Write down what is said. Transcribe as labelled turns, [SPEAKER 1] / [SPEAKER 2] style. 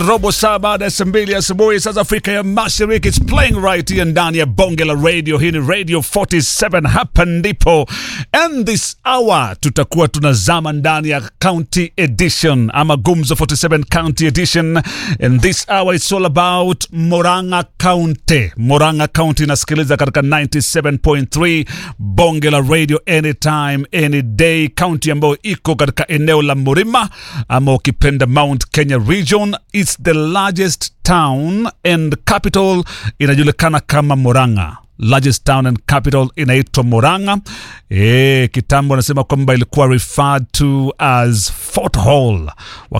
[SPEAKER 1] robo saa baada ya saa mbili asubuhi saa za Afrika ya Mashariki. It's playing right here ndani ya bonge la radio. Hii ni Radio 47, hapa ndipo. And this hour tutakuwa tunazama ndani ya county edition ama Gumzo 47 county edition. And this hour it's all about Moranga County. Moranga County inasikiliza katika 97.3 bonge la radio anytime any day, county ambayo iko katika eneo la Murima ama ukipenda Mount Kenya region. It's the largest town and capital inajulikana kama Murang'a largest town and capital inaitwa Murang'a. E, kitambo anasema kwamba ilikuwa referred to as Fort Hall